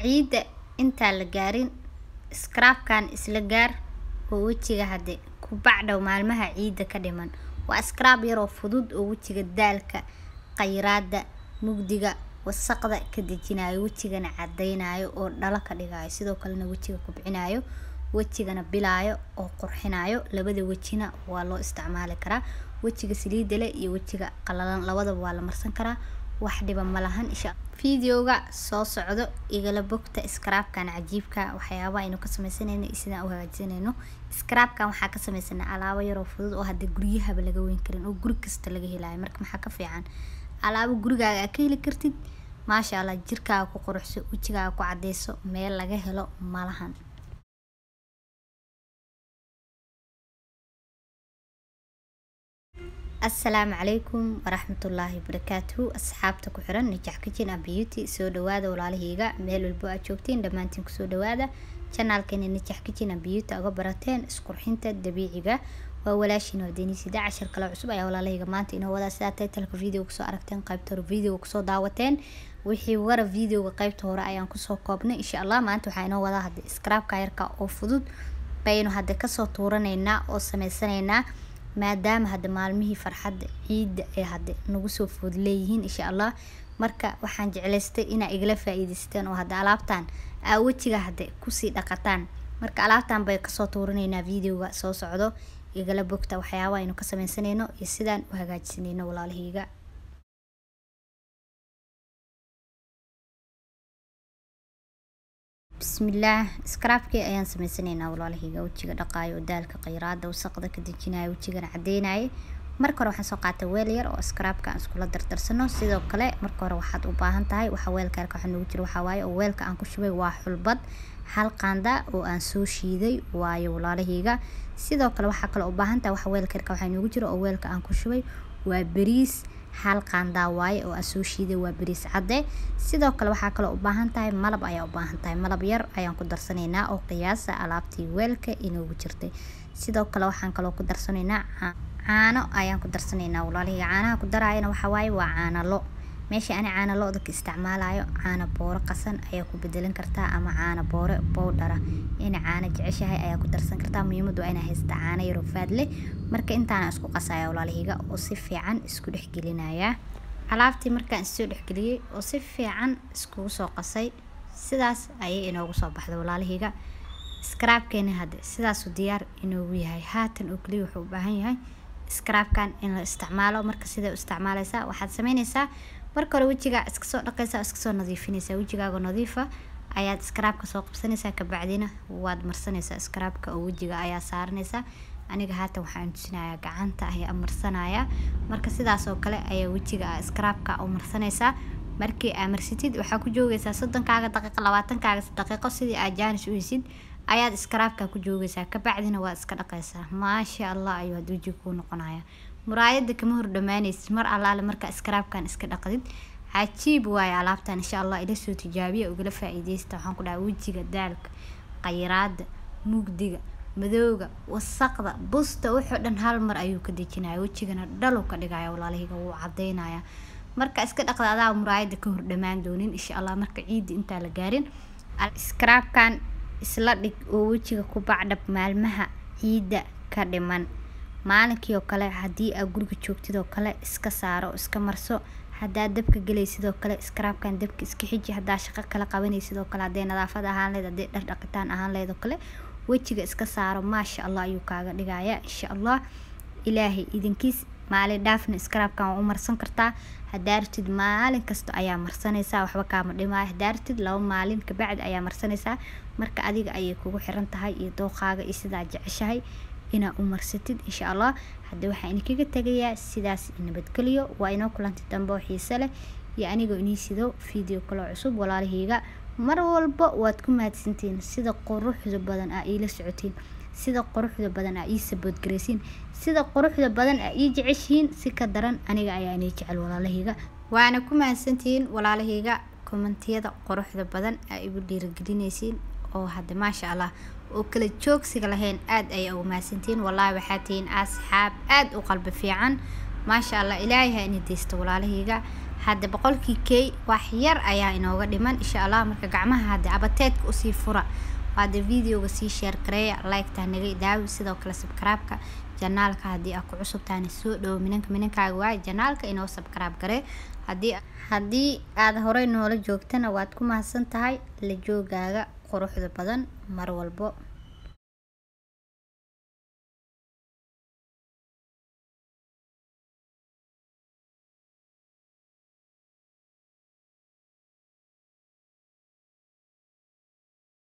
ciidda intaan la gaarin scrabkan isla gaar oo wejiga hadde ku bacdhow maalmaha ciidda ka dhiman waa scrab yaroo fudud oo wejiga daalka khayraada mugdiga wasaqda ka dejinayo wejigana cadaynayo oo dhalo ka dhigayo sidoo kalena wejiga kubcinayo wejigana bilaayo oo qurxinayo labada wejina waa loo isticmaali karaa wejiga saliida leh iyo wejiga qalalan labadaba waa la marsan karaa wax dhiba ma lahan insha videoga soo socdo igala bogta scrabkan cajiibka waxyaaba aynu ka sameysanayno iyo sidaan u hagaajisanayno scrabkan waxaa ka sameysanaa alaabo yaroo fudud oo hadda guryahaba laga weyn karin oo guri kasta laga helayo marka maxaa ka fiican alaabo gurigaaga aa ka heli kartid maasha allah jirkaaga ku quruxso wejigaaga ku cadeyso meel laga helo malahan asalaamu calaykum waraxmatullaahi wabarakaatuhu asxaabta ku xiran nijax kitchen and beauty soo dhawaada walaalahayga meel walbo aad joogtiin dhammaantiin kusoo dhawaada janaalkeena nijax kitchen and beauty uga barateen isqurxinta dabiiciga waa walaashiin wadanisida cashar kale cusub ayaa walaalahayga maanta inoo wadaa sidaa titleka video kusoo aragteen qaybta hore video kusoo daawateen wixii wara videoga qaybta hore ayaan kusoo koobnay insha allah maanta waxaa inoo wadaa hadda scrabka yarka oo fudud baynu hadda kasoo tuuranaynaa oo sameysanaynaa maadaama hadda maalmihii farxadda ciidda ee hadda nagu soo food leeyihiin insha allah marka waxaan jeclaystay inaa igala faa-iidaysteen oo hadda alaabtan aa wejiga hadda kusii dhaqataan marka alaabtan bay kasoo tuuranaynaa videoga soo socdo igala bogta waxyaaba aynu ka sameysanayno iyo sidaan u hagaajisanayno walaalahayga bismillaah scrabkii ayaan sameysanaynaa walaalahayga wejiga dhaqaayo oo daalka khayraada wasaqda ka dejinayo wejigana cadeynaya marka hore waxaan soo qaatay weel yar oo scrabka aan iskula dardarsano sidoo kale marka hore waxaad u baahan tahay waxa weelka yarka waxa noogu jira waxaa waaye oo weelka aan ku shubay waa xulbad hal qaanda oo aan soo shiiday waayo walaalahayga sidoo kale waxaa kale u baahan tahay waxa weelka yarka waxaa noogu jira oo weelka aan ku shubay waa bariis hal qaandaa waaye oo aan soo shiiday waa bariis cadde sidoo kale waxaa kaloo u baahan tahay malab ayaa u baahan tahay malab yar ayaan ku darsanaynaa oo qiyaasa alaabtii weelka inoogu jirtay sidoo kale waxaan kaloo ku darsanaynaa caano ayaan ku darsanaynaa walaalihiga caanaha ku daraayana waxaa waaye waa caano lo meesha ani caano lo-da ka isticmaalayo caano booro qasan ayaa ku bedelan kartaa ama caano boore bowdhara ina caano jeceshahay ayaa ku darsan kartaa muhiimadu waa inaa haysta caano yaroo faad leh marka intaana isku qasaya walaalihiga oo si fiican isku dhexgelinaya alaabtii markaan isoo dhexgeliyey oo si fiican iskugu soo qasay sidaas ayay inoogu soo baxday walaalihiga scrabkeena hadde sidaasu diyaar inoogu yahay haatan oo keliya wuxuu u baahan yahay scrabkan in la isticmaalo marka siday u isticmaaleysaa waxaad sameyneysaa marka hore wejigaa iska soo dhaqaysaa iska soo nadiifinaysaa wejigaaga nadiifa ayaad scrabka soo qabsanaysaa kabacdina waad marsanaysaa scrabka oo wejiga ayaa saaranaysaa aniga haatan waxaan tusinayaa gacanta ayaa marsanaya marka sidaas oo kale ayaa wejiga scrabka u marsanaysaa markii aa marsatid waxaa ku joogaysaa soddonkaaga daqiiqo labaatankaaga daqiiqo sidii aad jaanis u heysid ayaad scrabka ku joogaysaa kabacdina waad iska dhaqaysaa maasha allah ayuu had wejiga kuu noqonaya muraayada kama hor dhamaanaysid mar allaale markaa scrabkan iska dhaqdid cajiib waaye alaabtan insha allah ila soo tijaabiya ugala faa-iideysta waxaan ku dhahay wejiga daalka khayraada mugdiga madooga wasaqda busta wuxuu dhan hal mar ayuu ka dejinaya wejigana dhalow ka dhigaya walaalahiga wuu cadeynaya marka iska dhaqda adaa muraayada ka hor dhamaan doonin insha allah marka ciidda intaa la gaarin scrabkan isla dhig oo wejiga ku bacdhab maalmaha ciidda ka dhiman maalinkii oo kale haddii aad guriga joogtid oo kale iska saaro oo iska marso haddaad dabka gelaysid oo kale scrabkan dabka iska xiji haddaa shaqo kala qabanaysid oo kale hadday nadaafad ahaan leed hadday dhar dhaqitaan ahaan leed oo kale wejiga iska saaro maasha allah ayuu kaaga dhigaya insha allah ilaahay idinkiis maalin dhaafna scrabkan waa u marsan kartaa haddaa ratid maalin kasta ayaa marsanaysaa waxba kaama dhimaayo haddaa ratid laba maalin kabacdi ayaa marsanaysaa marka adiga ayay kugu xiran tahay iyo dooqaaga iyo sidaa jeceshahay inaa u marsatid insha allah hadda waxaa idinkaga tegayaa sidaas nabadgeliyo waa inoo kulantay dambe oo xiise leh iyo anigoo inii sido video kaloo cusub walaalahayga mar walba waad ku mahadsantihiin sida quruxda badan aa iila socotiin sida quruxda badan aa ii saboodgaraysiin sida quruxda badan aa ii jeceshihiin si ka daran aniga ayaa inii jecel walaalahayga waana ku mahadsantihiin walaalahayga kommentiyada quruxda badan aa igu dhiirigelinaysiin oo hadda maasha allah oo kala joogsiga lahayn aad ayay ugu mahadsantihiin wallaahi waxaa tihiin asxaab aad u qalbi fiican maasha allah ilaahay ha ini deysta walaalahayga hadda boqolkii key wax yar ayaa inooga dhiman insha allah marka gacmaha hadda abateedka usii fura hadda videoga sii sheer gareeya like-ta naga idaawi sidoo kale subscribe-ka janaalka haddii aad ku cusub tahana soo dhowo minanka minankaaga waaye janaalka inoo subscribe garee haddii haddii aad horey noola joogtana waad ku mahadsan tahay la joogaaga quruxda badan mar walbo